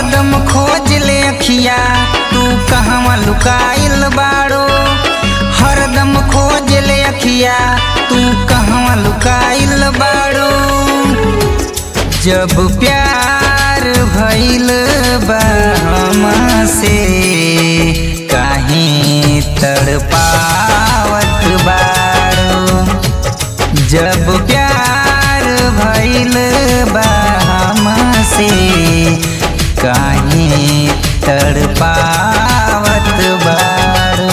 हरदम खोज ले अखिया तू कहवा लुकाइल बाड़ो हरदम खोज ले अखिया तू कहवा लुकाइल बाड़ो जब प्यार भइल बा हमसे काहे तड़पावत बाड़ो जब प्यार भइल बा हमसे काहे तड़पावत बाड़ो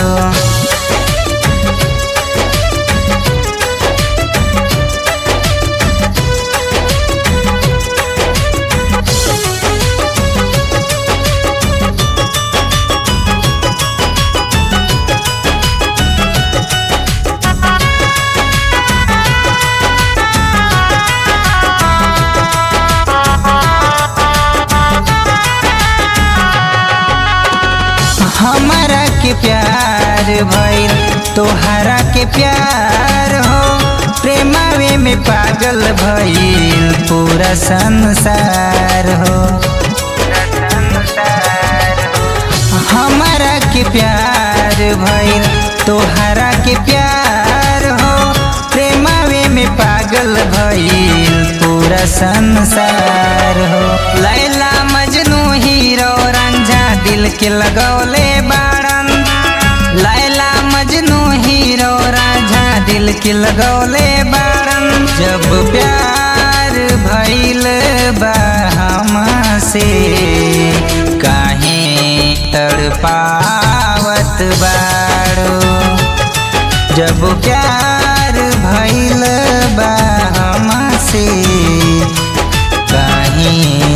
हमारा के प्यार भइल तोहरा के प्यार हो प्रेमावे में पागल भइल पूरा संसार हो हमारा के प्यार भइल तोहरा के प्यार हो प्रेमावे में पागल भइल पूरा संसार हो लैला मजनू हीरो रंझा दिल के लगौले बाड़न लैला मजनू हीरो राझा दिल के लगौले बाड़न जब प्यार भइल बा हमसे काहे तड़पावत बाड़ो जब प्यार भइल बा हमसे काहे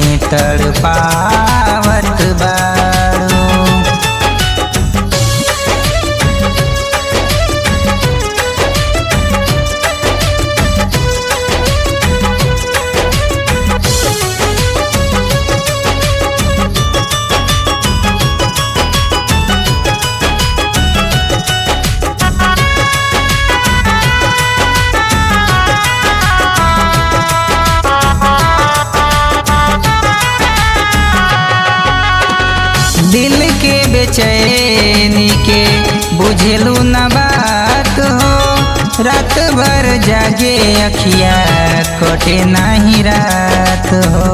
तड़पावत बाड़ो दिल के बेचैनी के बुझलू न बात हो रात भर जागे अखिया कटे नाही रात हो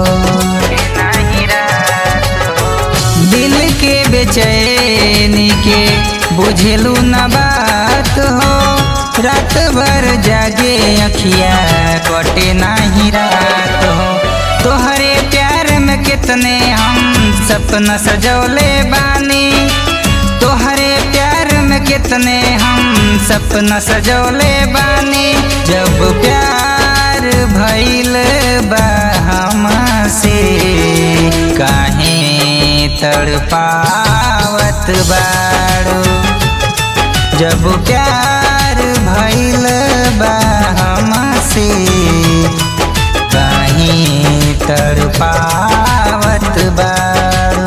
दिल के बेचैनी के बुझलू न बात हो रात भर जागे अखिया कटे नाही रात हो तोहरे प्यार में कितने हम सपना सजौले बानी तोहरे प्यार में कितने हम सपना सजौले बानी जब प्यार भइल बा हमसे काहे तड़पावत बाड़ो जब प्यार भइल बा हमसे काहे तड़पावत बाड़ो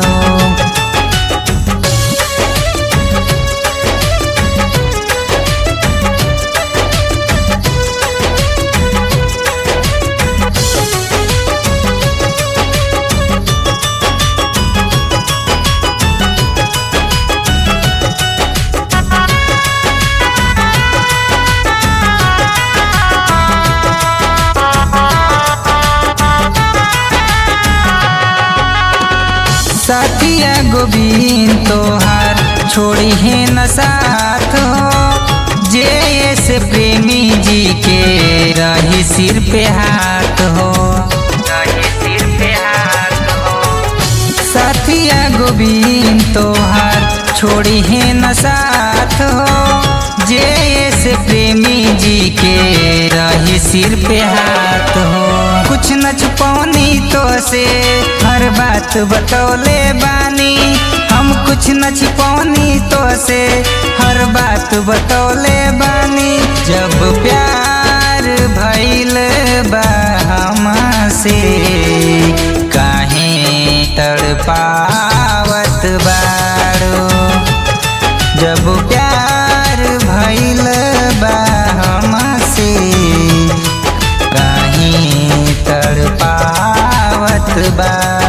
साथिया गोविंद तोहार छोड़ी है न साथ हो जे ऐसे प्रेमी जी के रही सिर पे हाथ हो साथिया गोविंद तोहार छोड़ी है न साथ हो जे ऐसे प्रेमी जी के रही सिर पे हाथ हो कुछ न छुपौनी तो से हर बात बतौले बानी हम कुछ न छिपौनी तो से हर बात बतौले बानी जब प्यार भइल बा हमसे काहे तड़पावत बाड़ो जब प्यार भइल बा हमसे काहे तड़पावत बा